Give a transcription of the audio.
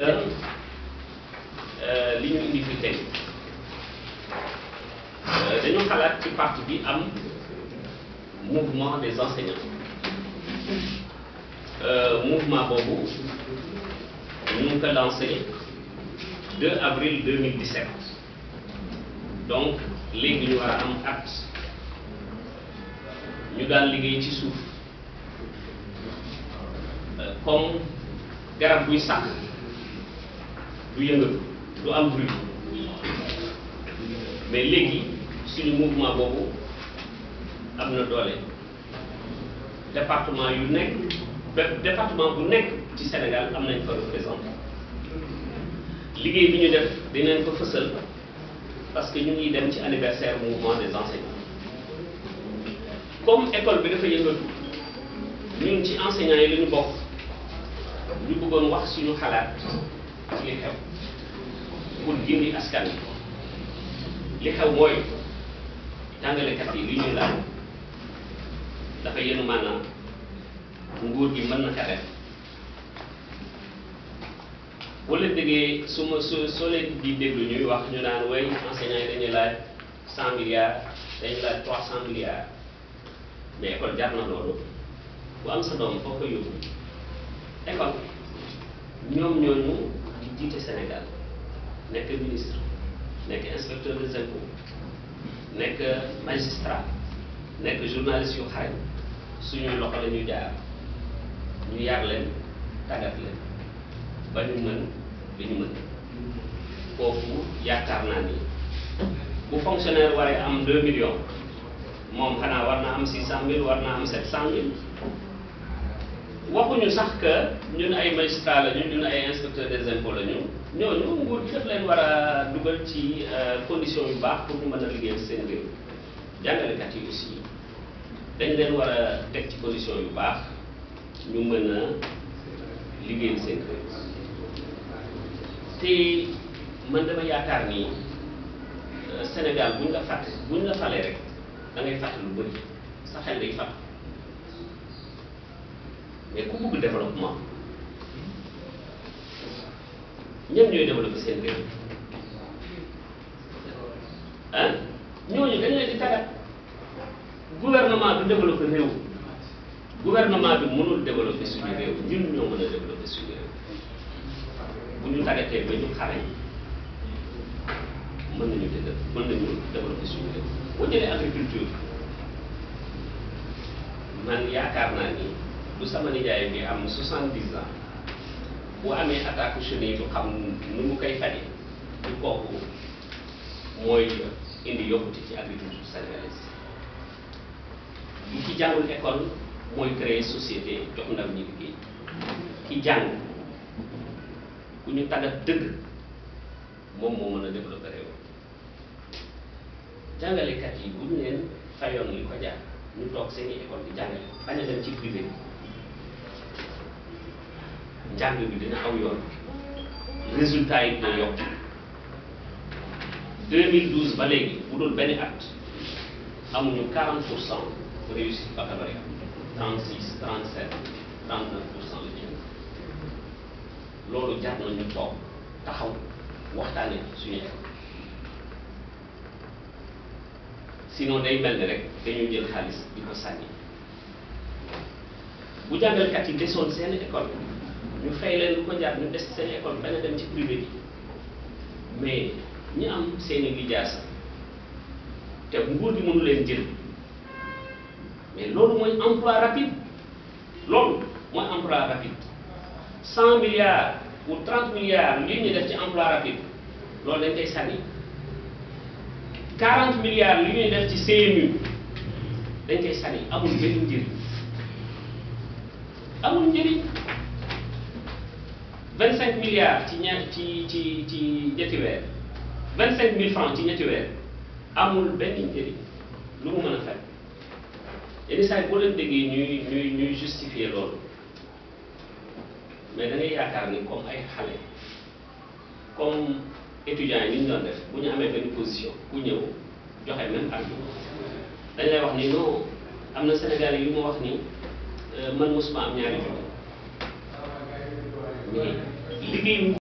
que li ñu indi fi tey dañu xalaat ci parti bi am mouvement des enseignants mouvement boobu ñu ngi ko lancé 2 avril 2017 donc léegi ñu war a am at ñu daan liggéey ci suuf comme garab buy sàkk du yëngatu du am bruit mais léegi suñu mouvement boobu am na doole département yu nekk bépp département bu nekk ci Sénégal am nañ fa représenté liggéey bi ñu def dinañ ko fësal parce que ñu ngi dem ci anniversaire mouvement des enseignants comme école bi dafa yëngatu ñun ci enseignants yi la ñu bokk ñu bëggoon wax suñu xalaat ci li xew pour gindi askan wi li xew mooy jàngalekat yi li ñuy laaj dafa yenu maanaam nguur gi mën na ka def boo leen déggee su ma su soo leen di déglu ñuy wax ñu naan way enseignants yi dañuy laaj cent milliards dañuy laaj trois cent milliards mais école jar na loolu bu am sa doom foo ko yóbbu école ñoom ñooñu di jiite Sénégal nekk ministre nekk inspecteur des impôts nekk magistrat nekk journaliste yu xarañ suñuy loxo la ñuy jaar ñu yar leen tàggat leen ba ñu mën li ñu mën foofu yaakaar naa ni bu fonctionnaire waree am 2 millions moom xanaa war na am 600000 war na am 700000 waxuñu sax que ñun ay magistrat la ñu ñun ay inspecteur des impôts la ñu ñooñu nguur gi daf leen war a dugal ci condition yu baax pour ñu mën a liggéeyal seen réew jàngalekat yi aussi dañ leen war a teg ci condition yu baax ñu mën a liggéeyal seen réew te man dama yaakaar ni Sénégal buñ la fàtte buñ la falee rek da ngay fàtte lu bëri sa xel day fàtte mais ku bëgg développement ñoom ñooy développé seen réew ah ñooñu dañ leen di tàggat gouvernement du développé réew gouvernement bi mënul développé suñu réew ñun ñoo mën a développé suñu réew bu ñu tàggatee ba ñu xarañ mën nañu dé mën nañu développé suñu réew boo jëlee agriculture man yaakaar naa ni bu sama nijaay bi am soixante-dix ans bu amee attaque chenille du xam nu mu koy faje du kooku mooy indi yokkute ci agriculture sénégalaise bu ki jàngul école mooy créer société jox ndaw ñi liggéey ki jàng ku ñu tàggat dëgg moom moo mën a développer réew jàngalekat yi bu ñu leen fayoon li ko jaar ñu toog seeni école di jàngale bañ a dem ci privé bi njàng bi dina aw yoon résultat yi dina yokk 2012 ba léegi bu dul benn at amuñu 40 pour cent réussite baccalauréat 36 37 39 pour cent la ñu loolu jar na ñu toog taxaw waxtaane suñu école sinon day mel ni rek dañu jël xaalis di ko sànni bu jàngalkat yi desoon seen école ñu fay leen lu ko jar ñu des seen école bañ a dem ci privé bi mais ñi am seeni lijaasa te nguur gi mënu leen jël mais loolu mooy emploi rapide loolu mooy emploi rapide cent milliards ou trente milliards lii ñu def ci emploi rapide loolu dañ koy sànni quarante milliards li ñuy def ci CMU dañ koy sànni amul benn njëriñ amul njëriñ vingt cinq milliards ci ña ci ci ci ñetti weer vingt cinq mille francs ci ñetti weer amul benn njëriñ lu mu mën a fekk yenn saa yi boo leen déggee ñuy ñuy ñuy justifier loolu mais da ngay yaakaar ni comme ay xale comme étudiants yi ni ñu doon def bu ñu amee benn position ku ñëw joxe même argument dañ lay wax ni non am na Sénégalais yu ma wax ni man mosuma am ñaari jox mais liggéey